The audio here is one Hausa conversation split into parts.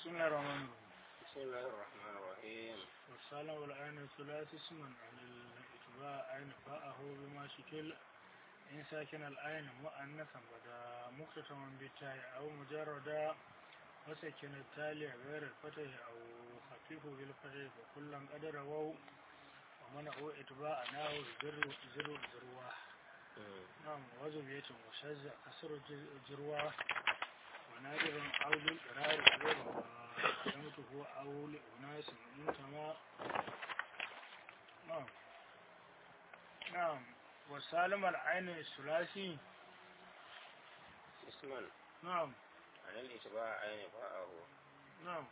بسم الله الرحمن الرحيم بسم الله الرحمن الرحيم والصالة والعين ثلاث اسما عن الاتباع عين فاءه بما شكل إن ساكن العين مؤنثا بدا مختتما بالتاء أو مجردا وسكن التالي غير الفتح أو خفيف بالفتح فكلا قدر وو ومنعوا اتباع ناو زر زر زرواه نعم وزبية وشز كسر جرواه ونادر أو للإرار غير قدمته أو لأناس انتما نعم نعم وسالم العين الثلاثي اسما نعم عن الاتباع عين فاءه نعم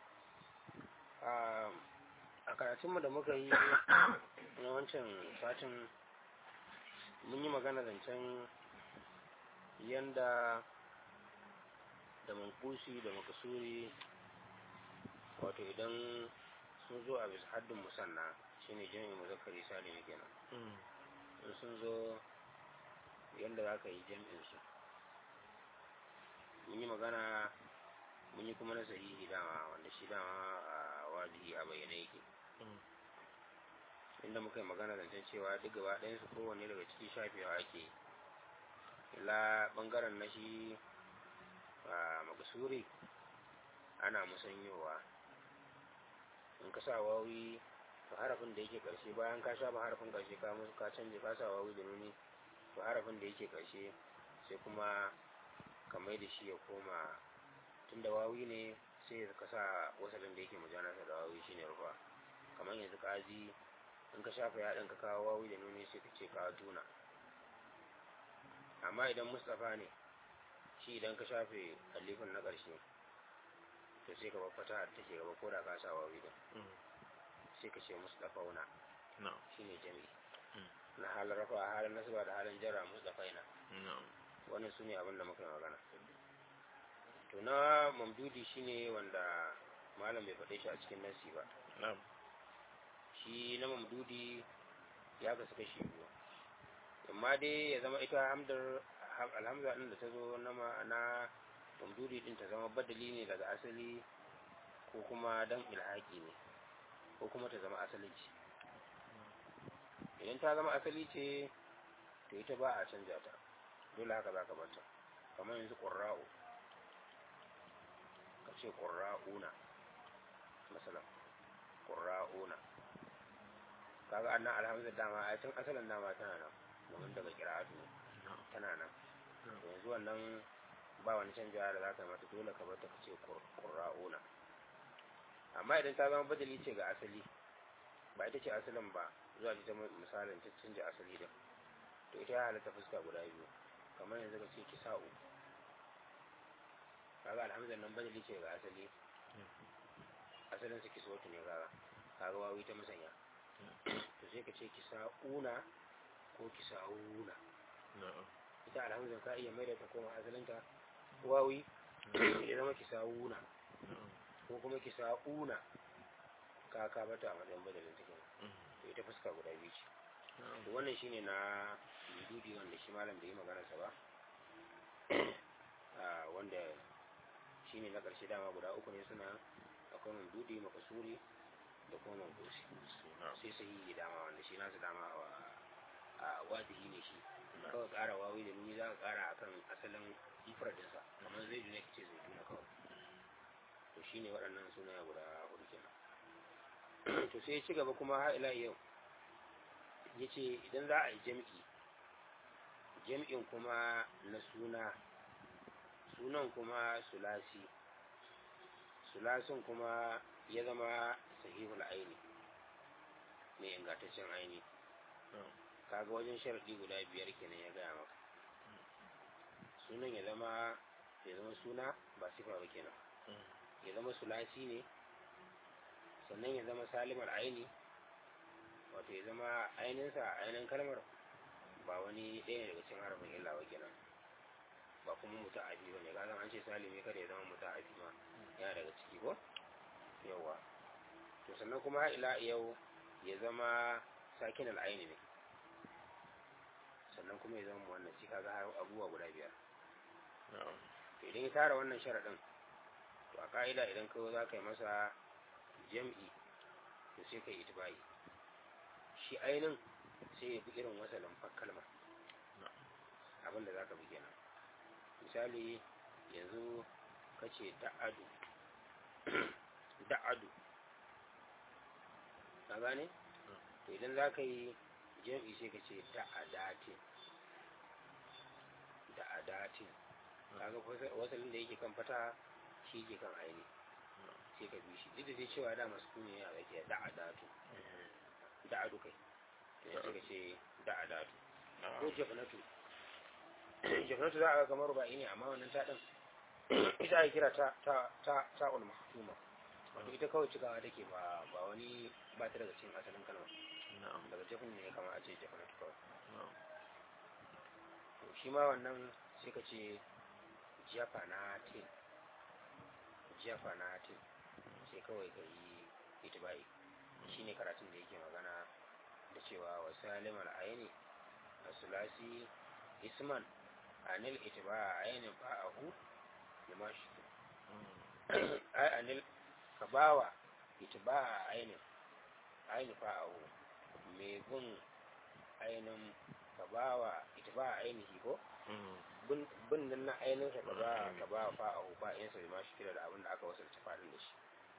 a karatunmu da muka yi na wancan satin mun yi magana zancen yanda da mankusi da makasuri wato idan sun zo a bisa haddin musanna shine jami'in muzakkari salimi kenan in sun zo yanda za ka yi jami'in su mun yi magana mun yi kuma na sahihi dama wanda shi dama a wajihi a bayyane yake inda muka yi magana zancen cewa duk gaba ɗayansu kowanne daga ciki shafewa ake ila ɓangaren na shi a makasuri ana musanyowa in ka sa wawi to harafin da yake ƙarshe bayan ka shafa harafin ƙarshe ka musu ka canje ka sa wawi da nuni to harafin da yake ƙarshe sai kuma ka mai da shi ya koma tun da wawi ne sai ka sa wasalin da yake mujanasa da wawi shine rufa kamar yanzu kaji in ka shafa yaɗin ka kawo wawi da nuni sai ka ce ka tuna amma idan mustapha ne shi idan ka shafe alifin na ƙarshe to sai ka baffata da take gaba ko da ka sa wawi din sai ka ce mustapha una shine jami'i na halin rafa halin nasaba da halin jarra mustapha ina wannan su ne abin da muka yi magana to na mamdudi shine wanda malam bai faɗe shi a cikin nasi ba shi na mamdudi ya kasu kashi biyu amma dai ya zama ita hamdar alhamza ɗin da ta zo na na mamdudi ɗin ta zama badali ne daga asali ko kuma dan ilhaki ne ko kuma ta zama asali ce idan ta zama asali ce to ita ba a canja ta dole haka za ka bata kamar yanzu ƙurra'u ka ce ƙurra'una masalan ƙurra'una kaga annan alhamdulillah dama a tun asalin dama tana nan domin daga kira'atu tana nan yanzu wannan ba wani canja da za ka mata dole ka bata ka ce ƙurra'una amma idan ta zama badali ce ga asali ba ita ce asalin ba zuwa ta misalin ta canja asali din to ita ya halatta fuska guda biyu kamar yanzu ka ce kisa'u kaga alhamdulillah nan badali ce ga asali asalin su kiswatu ne kaga kaga wawi ta musanya to sai ka ce kisa'una ko kisa'una ita alhamdulillah ka iya maida ta koma asalinta wawi ya zama kisa'una ko kuma kisa'una ka ka bata a matsayin badalin ta kenan to ita fuska guda biyu ce to wannan shine na dudi wanda shi malam da yi maganarsa ba wanda shine na ƙarshe dama guda uku ne suna akwai mamdudi makasuri da kuma mamdusi sai sahihi dama wanda shi nasu dama a wadihi ne shi kawai ƙara wawi da nuni za ka ƙara akan asalin ifradinsa kamar zai duna ce zai duna kawai to shine waɗannan suna guda hudu kenan to sai ya ci gaba kuma har ila yau ya ce idan za a yi jam'i jam'in kuma na suna sunan kuma sulasi sulasin kuma ya zama sahihul aini mai ingantaccen aini kaga wajen sharaɗi guda biyar kenan ya gaya maka sunan ya zama ya zama suna ba sifa ba kenan ya zama sulasi ne sannan ya zama salimar aini wato ya zama ainihinsa ainihin kalmar ba wani ɗaya daga cikin harafin illa ba kenan ba kuma mutu abi ba ne ga an ce salimi kada ya zama mutu abi ma yana daga ciki ko yawa to sannan kuma har ila yau ya zama sakin al'aini ne sannan kuma ya zama wannan ci kaga har abubuwa guda biyar to idan ya tara wannan sharaɗin to to a ka'ida idan ka za ka yi masa jam'i to sai ka yi itibai shi ainin sai ya fi irin wasalin kalma abinda za ka bi kenan misali yanzu ka ce da'adu da'adu ka gane to idan za ka yi jam'i sai ka ce da'adatin da'adatin kaga wasalin da yake kan fata shi ke kan aini sai ka bi shi duk da dai cewa da masu ne a tsakiya da'adatu da'adu kai to sai ka ce da'adatu ko jafanatu jafanatu za a ga kamar ba ne amma wannan ta din ita ake kira ta ta ta ta'ul mahtuma wato ita kawai cikawa take ba ba wani ba ta daga cikin asalin kalma daga jafin ne kama a ce jafanatu kawai to shi ma wannan sai ka ce jafanatin jafanatin sai kawai ka yi itibai shi ne karatun da yake magana da cewa wasu alimar ayini a sulasi isman anil itiba a ayinin ba'ahu da mashi ai anil ka bawa itiba a ayinin ayinin ba'ahu mai bin ainihin ka bawa itiba a ainihi ko bin nan na ainihin ka ba ka ba fa'ahu ba'insa da mashi kira da abin da aka wasalta faɗin da shi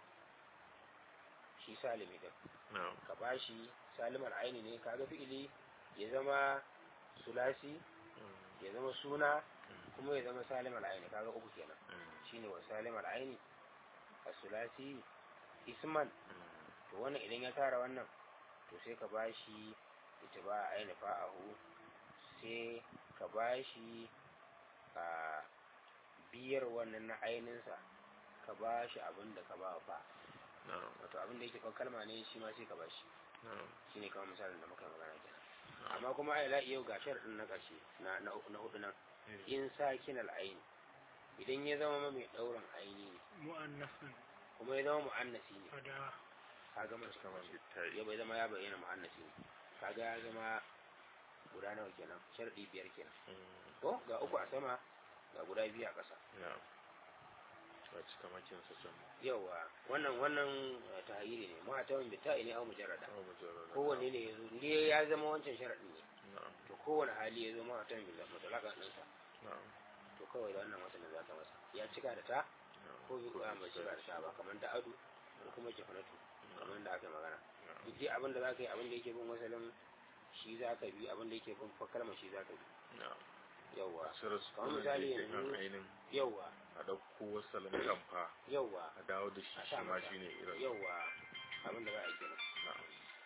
shi salimi din ka bashi salimar aini ne kaga fi'ili ya zama sulasi ya zama suna kuma ya zama salimar aini kaga uku kenan shine wa salimar aini a sulasi isman to wannan idan ya tara wannan to sai ka bashi ita ba aini fa'ahu sai ka bashi a biyar wannan na aininsa ka bashi abin da ka ba fa wato abin da yake kan kalma ne shi ma sai ka bashi shi ne kamar misalin da muka yi magana kenan amma kuma ai la yau ga sharadin na ƙarshe na na na hudu nan in sakin al'aini idan ya zama mai daurin aini ne mu'annasin kuma ya zama mu'annasi ne fada kaga mai kamar ya bai zama ya bayyana mu'annasi ne kaga ya zama guda nawa kenan sharadi biyar kenan ko ga uku a sama ga guda biyu a ƙasa a cika makin sa can yawa wannan wannan tahiri ne ma ta wani bita ne au mujarrada awa mujarrada kowanne ne ya zo ne ya zama wancan sharadin ne na'am to kowane hali ya zo ma ta wani mutalaka ɗinsa na'am to kawai da wannan wasannin za ka masa ya cika da ta na'am ko bi ba mai cika da ta ba kamar da adu ko kuma jafanatu kamar da aka yi magana duk dai abin da za ka yi abin da yake bin wasalin shi za ka bi abin da yake bin kalmar shi za ka bi na'am yawwa asirar su kamar kuma misali da yake kan yanzu- ainin yawwa a ɗauko wasalin kamfa yawwa a dawo da shi a shi sa ma masa. shi ne irin yawwa abin da za a yi kenan na'am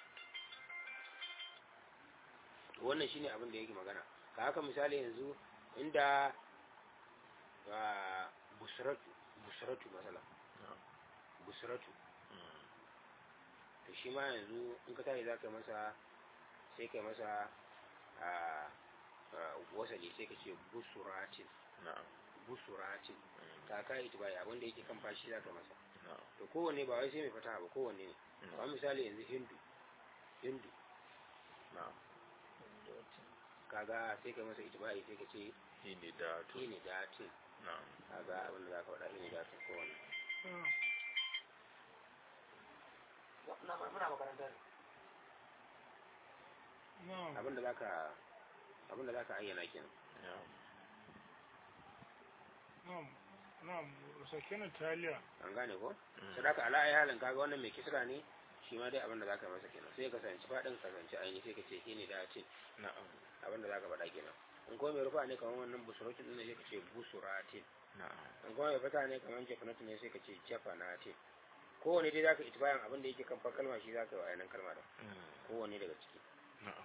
wannan shine abin da yake magana ka haka misali yanzu inda ba busratu busratu masala na'am busratu Mm. to shi ma yanzu in ka tashi za ka yi masa sai ka yi masa a a wasali sai ka ce busuratin na'am busuratin Mm. ka kai ita bai abin da yake kan fashi za ka yi masa na'am to kowanne ba wai sai mai fata ba kowanne ne Mm. kamar misali yanzu hindu hindu na'am kaga sai ka yi masa itibai sai ka ce shi ne da to shi ne datin na'am kaga abin da za ka faɗa shi ne datin kowanne muna makaranta ne na'am abin da za ka abin da za ka ayyana kenan na'am na'am na'am sakina taliya an gane ko Mm. sadaka ala ayi halin kaga wannan mai kisra ne shi ma dai abin da zaka masa kenan sai ka sanci fadin ka sanci aini sai ka ce shi ne datin na'am abin da zaka faɗa kenan in kuma mai rufa ne kamar wannan busuratin din ne sai ka ce busuratin na'am in kuma mai fata ne kamar jafanatin ne sai ka ce jafanatin kowane dai zaka itibayan abin da yake kan far kalma shi zaka yi wa ainihin kalma da Mm. kowane daga ciki na'am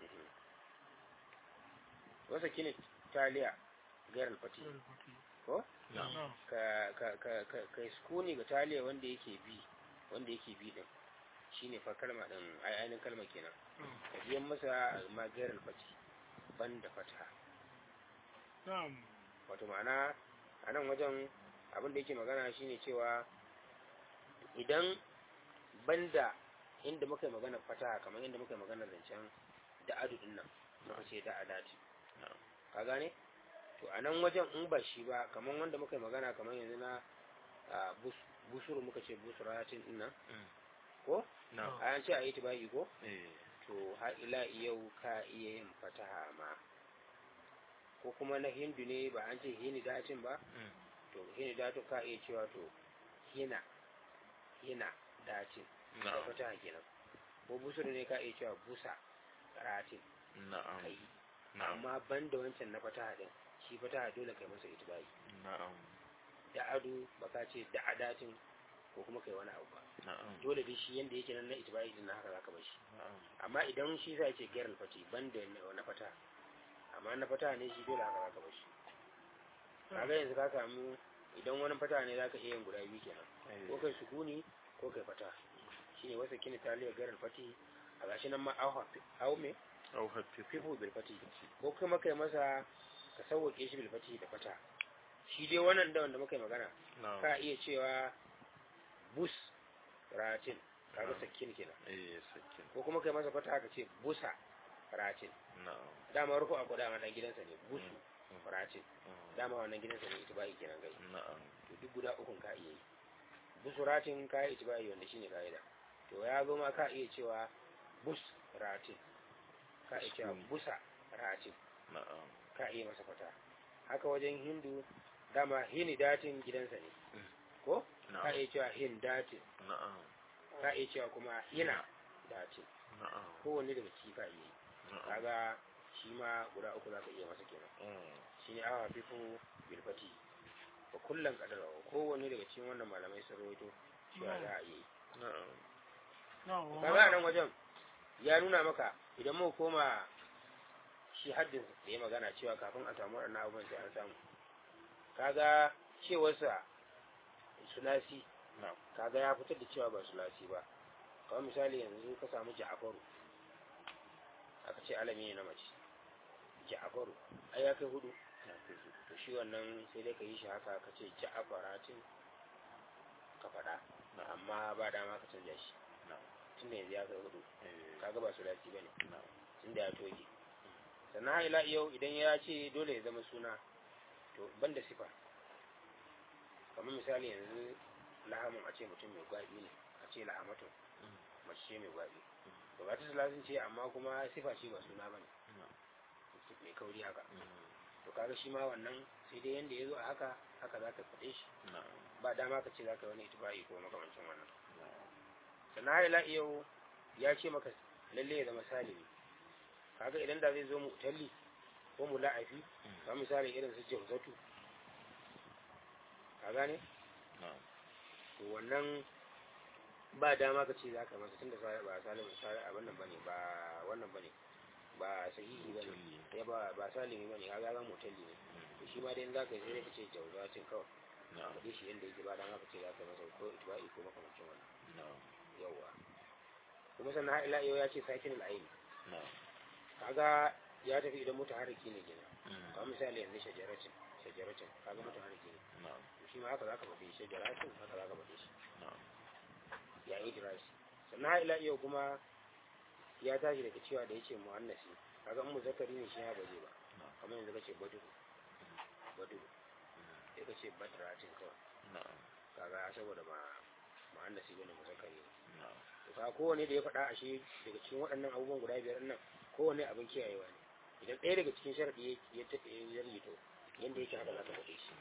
wasa kini taliya gairar fati ko na'am na'am ka ka ka ka ka sukuni ga taliya wanda yake bi wanda yake bi din shine fa kalma din ai ainihin kalma kenan ka biyan masa magarar fati ban da fata na'am wato ma'ana a nan wajen abin da yake magana shine cewa idan banda inda muka yi magana fata kamar inda muka yi magana zancen da adudin nan muka ce da adati na'am ka gane to a nan wajen in ba shi ba kamar wanda muka yi magana kamar yanzu na a bus- busuru muka ce busuratin din nan Mm. ko na'am a an ce a yi tibai ko eh to har ila yau ka iya yin fataha ma ko kuma na hindu ne ba an ce hini datin ba Mm. to hini datin ka iya cewa to hina hina datin da na'am fataha kenan ko busuru ne ka iya cewa busa ratin na'am kai na'am amma ban da wancan na fataha din shi fataha dole kai masa itibai na'am da ado baka ce da adatin ko kuma kai wani abu ba na'am dole dai shi yanda yake nan na itibai din na haka zaka bar shi na'am amma idan shi zai ce gairar fati ban da na na fataha amma na fataha ne shi dole haka zaka bar shi kaga yanzu ka samu idan wani fataha ne zaka iya yin guda biyu kenan ko eh kai sukuni ko kai fataha shine wasa kini taliya gairar fati a gashi nan ma au au me au hafifu fifu bil fati ko kuma kai masa ka sauwake shi bil fati da fata shi dai wannan da wanda muka yi magana na'am ka iya cewa bus ratin kaga sakin kenan eh sakin ko kuma kai masa fata ka ce busa ratin na'am dama rufu a kuda wannan gidansa ne busu Mm. ratin Mm. dama wannan gidansa ne itibai kenan gai na'am to duk guda ukun ka iya yi busu ratin ka yi itibai wanda shine ka'ida to ya zo ma ka iya cewa bus ratin ka iya cewa Sukuni. busa ratin na'am ka iya masa fata haka wajen hindu dama hini datin gidansa ne Mm. ko ka na'am iya cewa hin datin na'am ka iya cewa kuma hina datin na'am kowanne daga ciki ka iya yi na'am kaga shi ma guda uku za ka iya masa kenan Mm. shi ne awa fifu bilfati ba kullum kadar kowanne daga cikin wannan malamai sun rawaito cewa za a iya yi na'am na'am kaga a nan wajen ya nuna maka idan muka koma shi haddin da ya magana cewa kafin a samu waɗannan abubuwan sai an samu kaga cewarsa sulasi na'am kaga ya fitar da cewa ba sulasi ba kamar misali yanzu ka samu ja'afaru aka ce alami ne na mace ja'afaru ai ya kai hudu to shi wannan sai dai ka yi shi haka ka ce ja'afaratin ka faɗa amma ba dama ka canja shi na'am tunda yanzu ya kai hudu eh kaga ba sulasi bane na'am tunda ya toge sannan har ila yau idan ya ce dole ya zama suna to banda sifa kamar misali yanzu lahamun a ce mutum mai gwabi ne a ce lahamatun Mm. mace ce mai gwabi to ba ta sulasin ce amma kuma sifa ce ba suna bane na'am mai kauri haka Mm. to kaga shi ma wannan sai dai yanda ya zo a haka haka za ka faɗe shi na'am ba dama ka ce za ka yi wani itibai ko makamancin wannan na'am sannan har ila yau ya ce maka lalle ya zama salimi kaga idan da zai zo mu talli ko mu la'afi Mm. kamar misali irin su jawzatu ka gane na'am to wannan ba dama ka ce za ka masa tunda sa ba salimin sa abin nan bane ba wannan bane ba sahihi bane Mutalli. ya ba ba salimi bane ka ga mu talli ne Mm. to shi ma dai in za ka yi sai dai ka ce jawzatin kawai na'am ka shi yanda yake ba dama ka ce za ka masa ko itba'i ko makamancin wannan na'am yawwa kuma sannan har ila yau ya ce sakin al'aini na'am kaga ya tafi idan mutaharriki ne kenan Mm. kamar misali yanzu shajaratin shajaratin kaga mutaharriki ne na'am to shi ma haka zaka faɗi shajaratin haka zaka faɗi shi na'am ya yi dirasi sannan har ila yau kuma ya tashi daga cewa da yace muannasi kaga in muzakkari ne shi ya baje ba na'am kamar yanzu kace badu badu sai kace badratin kawai na'am kaga saboda ba muannasi bane muzakkari ne na'am to kaga kowane da ya faɗa ashe daga cikin waɗannan abubuwan guda biyar nan kowane abin kiyayewa ne idan ɗaya daga cikin sharaɗi ya tafi ya rito yanda yake haka za ka faɗe shi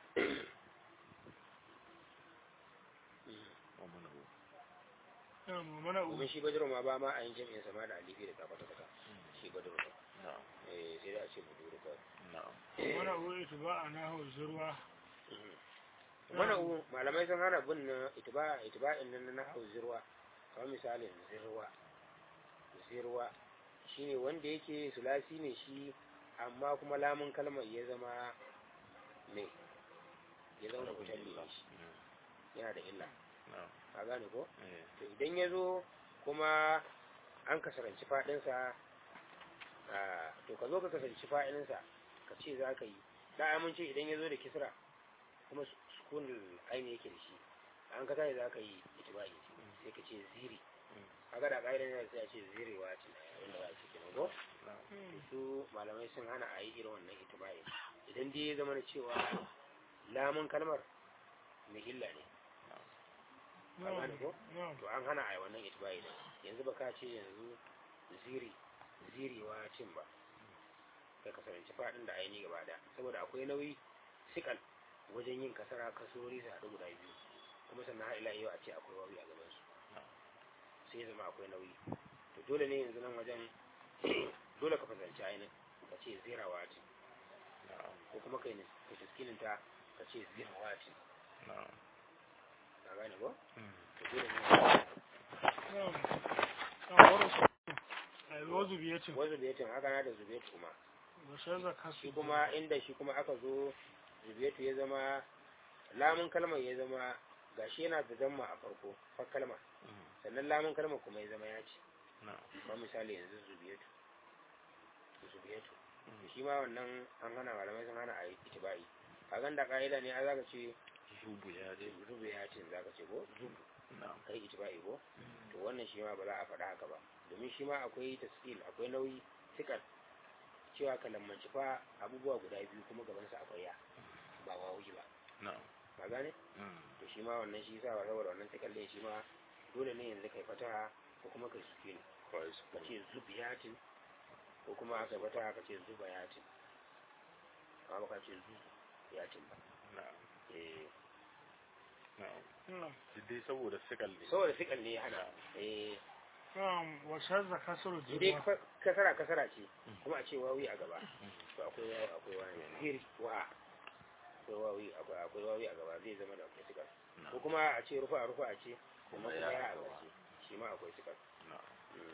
wa manahu na'am mana u domin shi badiru ma ba ma a yin jami'in sama da alifi da kafa ta saka shi badiru ba na'am eh sai da a ce buduru kawai na'am mana u itba anahu zurwa mana u malamai sun hana bin na itiba itiba'in nan na hau zirwa kamar misalin zirwa zirwa shine wanda yake sulasi ne shi amma kuma lamun kalmar ya zama me ya zama mutalli ne shi Mm. yana da illa na'am ka gane ko eh to idan ya zo kuma an kasaranci faɗinsa a to ka zo ka kasaranci faɗinsa ka ce za ka yi da mun ce idan ya zo da kisra kuma su- sukunin aini yake da shi an ka tashi za ka yi itibai sai ka ce ziri Mm. kaga da ƙa'idan yana sai a ce zirewa ce wanda za a ce kenan ko na'am su malamai sun hana a yi irin wannan itibai idan dai ya zama na cewa lamun kalmar mai illa ne na'am gane ko? na'am to an hana a yi wannan itibai da yanzu ba ka ce yanzu ziri zirewa cin ba kai kasaranci faɗin da aini gaba da saboda akwai nauyi sikal wajen yin kasara kasurori su haɗu guda biyu kuma sannan har ila yau a ce akwai wawi a gaban su sai ya zama akwai nauyi to dole ne yanzu nan wajen dole ka fasanci ainihin ka ce zirawa ce ko kuma kai ne ka taskinin ta ka ce zirawa ce ka gane ko to dole ne na'am na'am warasu ai wazu biyatin wasu da yatin haka na da zube kuma wa shaza kasu shi kuma inda shi kuma aka zo zubiyatu ya zama lamun kalmar ya zama gashi yana da zamma a farko far kalma sannan lamun kalmar kuma ya zama ya ce ba misali yanzu zubiyatu zubiyatu shi ma wannan an hana malamai sun hana a yi itibai a ganda ka'ida ne a zaka ce zubu ya ce zubiyatin zaka ce ko zubu na'am kai itibai ko to wannan shi ma ba za a faɗa haka ba domin shi ma akwai taskil akwai nauyi sikal cewa ka lammanci fa abubuwa guda biyu kuma gabansa akwai ya ba wawi ba na'am ba gane to shi ma wannan shi sa saboda wannan takalle shi ma dole ne yanzu kai fataha ko kuma kai sukuni kawai su ka ce zubiyatin ko kuma aka fataha ka ce zubayatin amma ba ka ce zubiyatin ba na'am eh na'am na'am duk dai saboda sikal ne saboda sikal ne ya hana eh na'am wa shaza kasu dai jirwa fa- kasara kasara ce kuma a ce wawi a gaba to akwai wawi akwai wani zir wa akwai wawi akwai akwai wawi a gaba zai zama da akwai sikal ko kuma a ce rufa rufa a ce kuma Kuma ya ya a a gaba. gaske shi ma akwai sikal na'am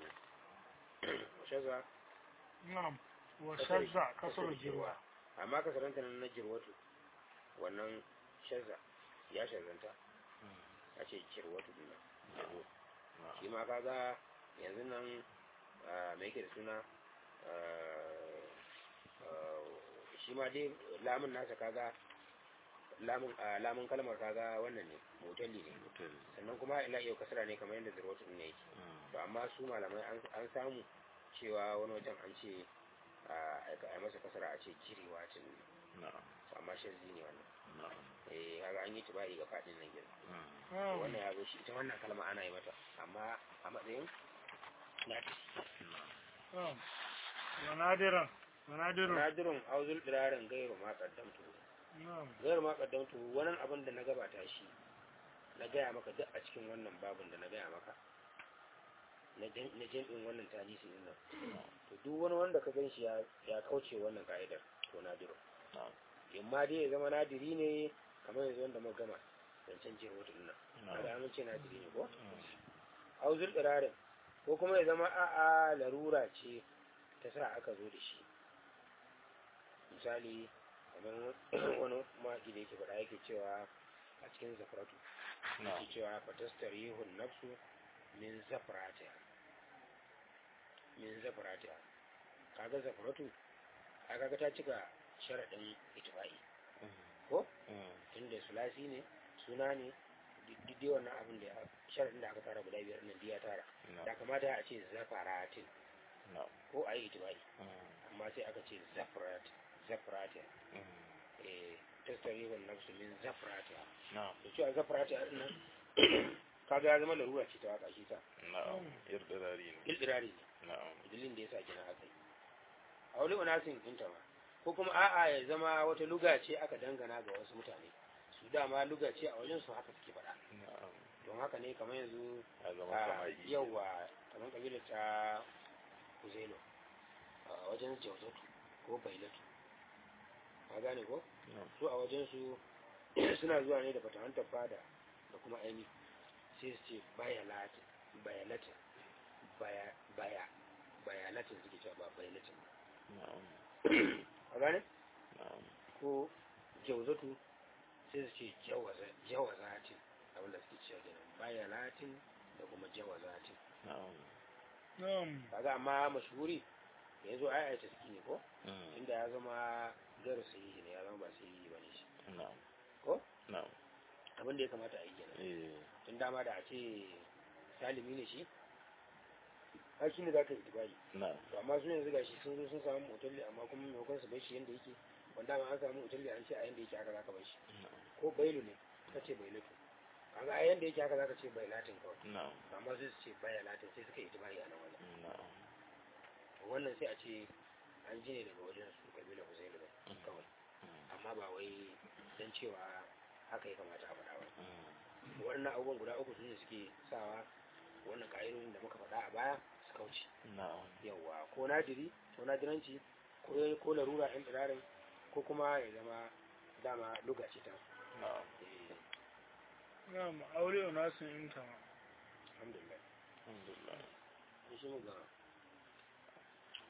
shaza na'am wa shaza kasu jirwa amma kasaranta nan na jirwatu wannan shaza ya shazanta a ce jirwatu din nan jirwatu. shi ma kaga yanzu nan ah, me yake da suna ah, ah, shi ma dai lamun nasa kaga lamun ah, lamun kalmar kaga wannan ne motalli ne mutum sannan kuma ila yau kasara ne kamar yadda zirwatu din ne yake to amma su malamai an an samu cewa wani wajen an ce a a masa kasara a ce jirewa cin na'am to amma shazzi ne wannan na'am eh kaga an yi tibai ga fadin nan gidan na'am wannan ya zo shi ita wannan kalma ana yi mata amma a matsayin lafi na'am wa nadiran wa nadirun nadirun auzul dirarin gairu ma kaddamtu na'am gairu ma kaddamtu wannan abin da na gabata shi na gaya maka duk a cikin wannan babin da na gaya maka na jan- na jam'in wannan talisi din nan to duk wani wanda ka gan shi ya ya kauce wannan ka'idar to nadiru na'am imma dai ya zama nadiri ne kamar yanzu wanda muka gama zancen jin wata nan kada an ce nadiri ne ko auzul dirarin ko kuma ya zama a'a larura ce ta sa aka zo da shi misali kamar wani maki da yake faɗa yake cewa a cikin zafaratu yake cewa fatastarihun nafsu min zafaratiha min zafaratiha kaga zafaratu a kaga ta cika sharaɗin itibai ko tunda sulasi ne suna ne duk dai wannan abin da ya- sharaɗin da aka tara guda biyar nan duk ya tara da kamata a ce zafaratin ko a yi itibai amma sai aka ce zafarat zafaratin eh tastarihun nafsu min zafaratin na'am da cewa zafarati a nan kaga ya zama larura ce ta waka shi ta na'am irdirari ne ildirari ne na'am dalilin da ya sa kina haka yi a wani unasin ɗinta ma ko kuma a'a ya zama wata luga ce aka dangana ga wasu mutane su dama luga ce a wajen su haka suke faɗa na'am don haka ne kamar yanzu ya zama a kamar yi yawa kamar kabilar ta kuzelo a wajen jauzatu ko bailatu ka gane ko na'am su a wajen su suna zuwa ne da fatahantar fada da kuma aini sai su ce bayalatin bayalatin baya baya bayalatin suke cewa ba bayalatin ba na'am a gane na'am ko jauzatu sai su ce jawaza- jawazatin abinda suke cewa kenan bayalatin da kuma jawazatin na'am na'am kaga amma mashhuri yanzu ai ai taski ne ko Mm. inda ya zama garu sahihi ne ya zama ba sahihi bane shi na'am ko na'am abin da ya kamata a yi kenan eh tun dama da a ce salimi ne shi har shi ne za ka yi tibari na'am to amma su yanzu gashi sun zo sun samu otalli amma kuma maimakon su bar shi yanda yake wanda ma an samu otalli an ce a yanda yake aka za ka bar shi na'am ko bailu ne suka ce bai lutu kaga a yanda yake haka zaka ce bai latin kawai na'am amma sai su ce baya latin sai suka yi tibari a nan wajen na'am wannan sai a ce an ji ne daga wajen su kabila Hussein ba kawai amma ba wai dan cewa haka ya kamata a faɗa ba waɗannan abubuwan guda uku su ne suke sawa wannan ƙa'idodin da muka faɗa a baya su kauce na'am yawwa ko nadiri ko nadiranci ko ko larura ɗin tsirarin ko kuma ya zama dama luga ce ta na'am Eh, na'am aure nasu in tama alhamdulillah alhamdulillah shi mu gama